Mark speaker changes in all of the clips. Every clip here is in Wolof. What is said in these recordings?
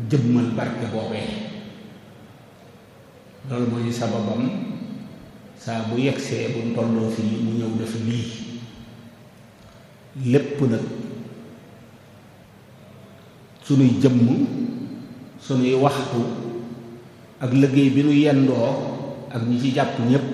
Speaker 1: jëmmal barke boobee loolu mooy sababam saa bu yegsee bu tolloo fii mu ñëw def lii lépp nag sunuy jëmm sunuy waxtu ak liggéey bi nu yendoo ak ñi ci jàpp ñépp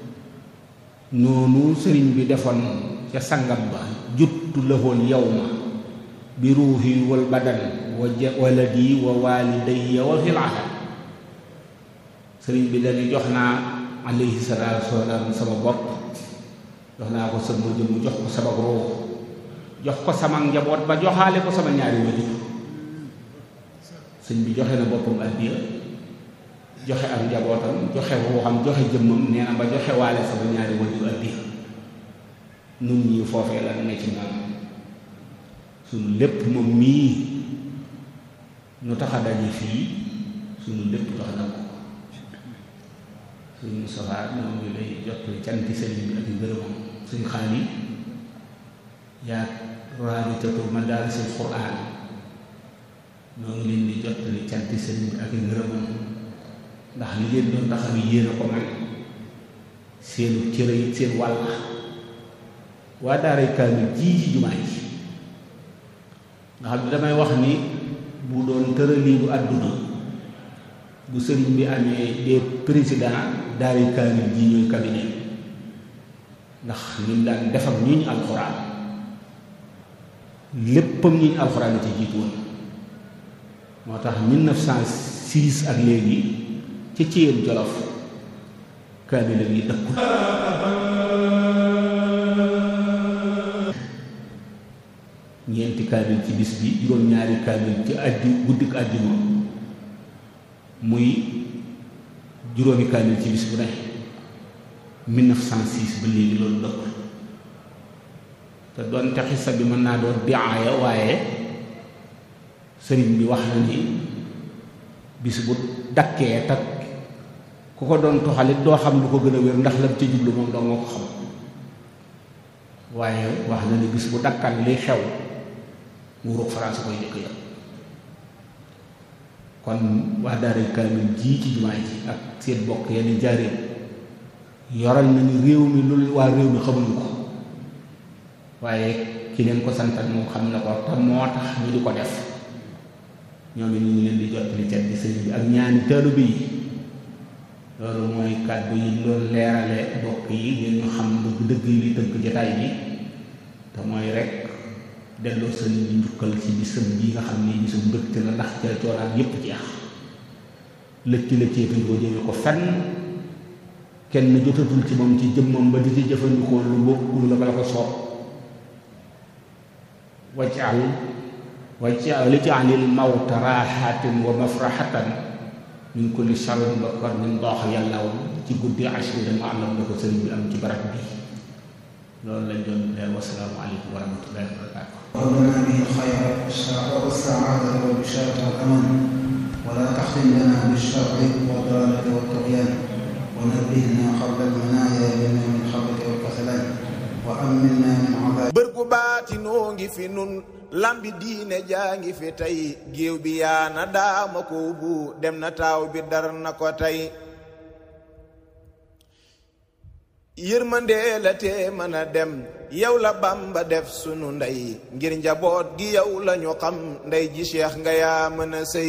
Speaker 1: noonu sëriñ bi defoon ca sangam ba juttu lahoon yow ma bi ruuhi wal badan wa waladi wa walidayya wa fil ahad sëriñ bi dañu jox naa alayhi salaatu wasalaam sama bopp jox naa ko sama jëmm jox ko sama ruux jox ko sama njaboot ba joxaale ko sama ñaari wajur sëñ bi joxe na boppam addiya joxe ak njabootam joxe ruuxam joxe jëmmam nee na ba joxe waale sama ñaari wajur addiya nun ñi foofee la ne ci moom suñu lépp moom mii nu tax a daje fii suñu lépp jox na ko suñu Mustafaa ñoom ngi lay jot canti sëriñ bi ak ngërëmam suñ xaali yaa raabitatu madaarisil quraan ñoo ngi leen di jot canti sëriñ bi ak ngërëmam ndax li ngeen doon taxaw yéen a ko man seenu cëre it seen wàll waa daaray kaamil jii ci jumaa ji nga xam ne damay wax ni bu doon tëraliinu àdduna bu sëriñ bi amee des président daaray kaamil jii ñooy cabinet ndax ñun daan def ak ñuñ alxuraan léppam ñuñ alxuraan la ci jiitu woon moo tax 1906 ak léegi ci Thièyène Jolof kaamil yi dëkku ñeenti kaamil ci bis bi juróom-ñaari kaamil ci addi guddik àjjuma muy juróomi kaamil ci bis bu ne 1906 ba léegi loolu dëkk te doonte xisa bi mën naa doon diaaya waaye sëriñ bi wax na ni bis bu dakkee tak ku ko doon toxalit doo xam lu ko gën a wér ndax lam ci jublu moom doo nga ko xam waaye wax na ni bis bu dakkan liy xew nguurug France koy jëkk yam kon wax daaray kaamil jii ci jumaa ji ak seen bokk yenn jaareen yoral nañu réew mi lu waa réew mi xamuñu ko waaye ki leen ko santal moom xam na ko te moo tax ñu di ko def ñoom it ñu ngi leen di jot li cet bi sëñ bi ak ñaani taalibe yi loolu mooy kàddu yi loolu leerale bokk yi ngeen ñu xam dëgg dëgg yi li tënk jataay bi te mooy rek delloo sëriñ bi njukkal ci bisam ji nga xam ni bisam mbëgte la ndax ca coonaan yépp jeex lëkki la ceetuñ ko jëme ko fenn kenn jotatul ci moom ci jëmmam ba di ci jëfandikoo lu bokkul la bala ko soob wajal wajal lijaalil mawta raaxatin wa mafraxatan min kulli sharrin ba kor min doox yàllaw ci guddi ashira ma alam na ko sëriñ bi am ci barab bi loolu lañ doon leer wasalaamu aleykum wa rahmatullahi wa barakatu
Speaker 2: وهبنا به الخير والسعادة والبشارة والأمان ولا تختم لنا بالشر والضلالة والطغيان ونبهنا قبل المنايا بنا من خبرك والكسلان وأمنا من عذاب
Speaker 3: bër gu baatinoo ngi fi nun lambi diine jaa ngi fi tey géew bi yaana daama ko bu dem na taaw bi dar na ko tey yërmandee la tee mën a dem yow la Bamba def sunu ndey ngir njaboot gi yow lañu xam ndey ji Cheikh nga yaa mën a sëy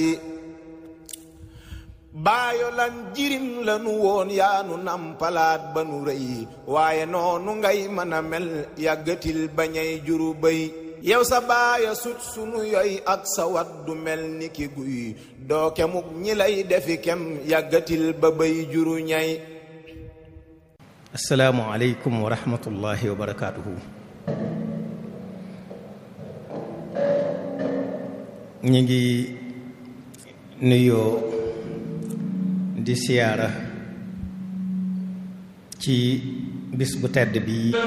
Speaker 3: baayo lan jirim lanu woon yaanu nampalaat ba nu rëy waaye noonu ngay mën a mel yàggatil bañay juru bëy yow sa baaya sut sunu yoy ak sa wat du mel ni ki guy doo kemuk ñi lay defi kem yàggatil ba bëy juru ñay
Speaker 4: asalaamualeykum wa rahmatullahi wa barakaatuhu ñu ngi nuyoo di siyaara ci bis bu tedd bi